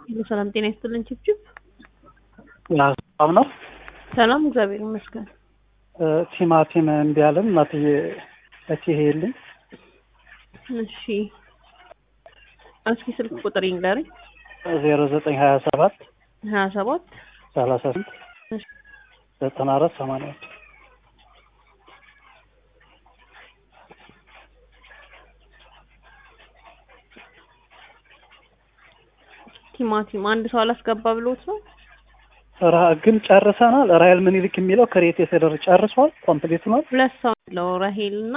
ሰላም ጤና ይስጥልን ችብችብ ሰላም ነው። ሰላም እግዚአብሔር ይመስገን። ቲማቲም እምቢ አለን እናትዬ እቺ ሄልኝ እሺ እስኪ ስልክ ቁጥር ይንገረኝ። ዜሮ ዘጠኝ ሀያ ሰባት ሀያ ሰባት ሰላሳ ስምንት ዘጠና አራት ሰማንያ አንድ ቲማቲም አንድ ሰው አላስገባ ብሎት ነው። ራ- ግን ጨርሰናል። ራሄል ምኒልክ የሚለው ክሬት የተደረገ ጨርሷል። ኮምፕሊት ነው። ሁለት ሰው ያለው ራሄል እና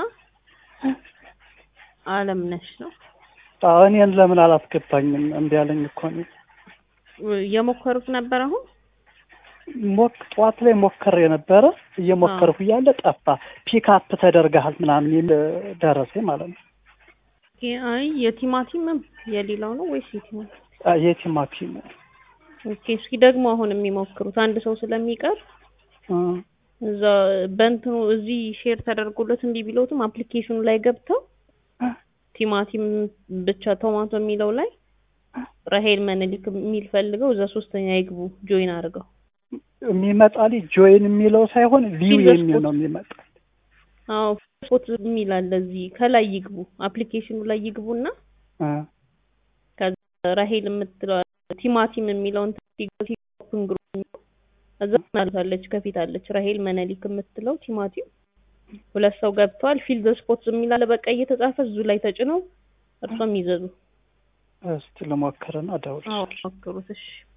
አለምነሽ ነው። አዎ፣ እኔን ለምን አላስገባኝም? እምቢ አለኝ እኮ እኔ የሞከሩት ነበር። አሁን ሞክ ጠዋት ላይ ሞከር የነበረ እየሞከርኩ እያለ ጠፋ። ፒክአፕ ተደርገሃል ምናምን የሚል ደረሰ ማለት ነው። አይ የቲማቲምም የሌላው ነው ወይስ የቲማቲም? አ- የቲማቲም ኦኬ እስኪ ደግሞ አሁን የሚሞክሩት አንድ ሰው ስለሚቀር እ፣ እዛ በእንትኑ እዚህ ሼር ተደርጎለት እምቢ ቢሎትም አፕሊኬሽኑ ላይ ገብተው ቲማቲም ብቻ ቶማቶ የሚለው ላይ ራሄል መነሊክ የሚል ፈልገው እዛ ሶስተኛ ይግቡ ጆይን አድርገው የሚመጣልኝ ጆይን የሚለው ሳይሆን ቪው ፊልድ የሚል ስፖርት። ነው የሚመጣ። አዎ ስፖርት የሚል አለ እዚህ ከላይ ይግቡ አፕሊኬሽኑ ላይ ይግቡና እ፣ ከዛ ራሄል የምትለው ቲማቲም የሚለውን ኦፕን ግሩፕ የሚለው እዛ አለች ከፊት አለች ራሄል መነሊክ የምትለው ቲማቲም ሁለት ሰው ገብተዋል ፊልድ ስፖርት የሚል አለ በቀይ የተጻፈ እዙ ላይ ተጭነው እርሷም ይዘዙ እስቲ ልሞክርና አዎ እደውልልሻለሁ። ሞክሩት እሺ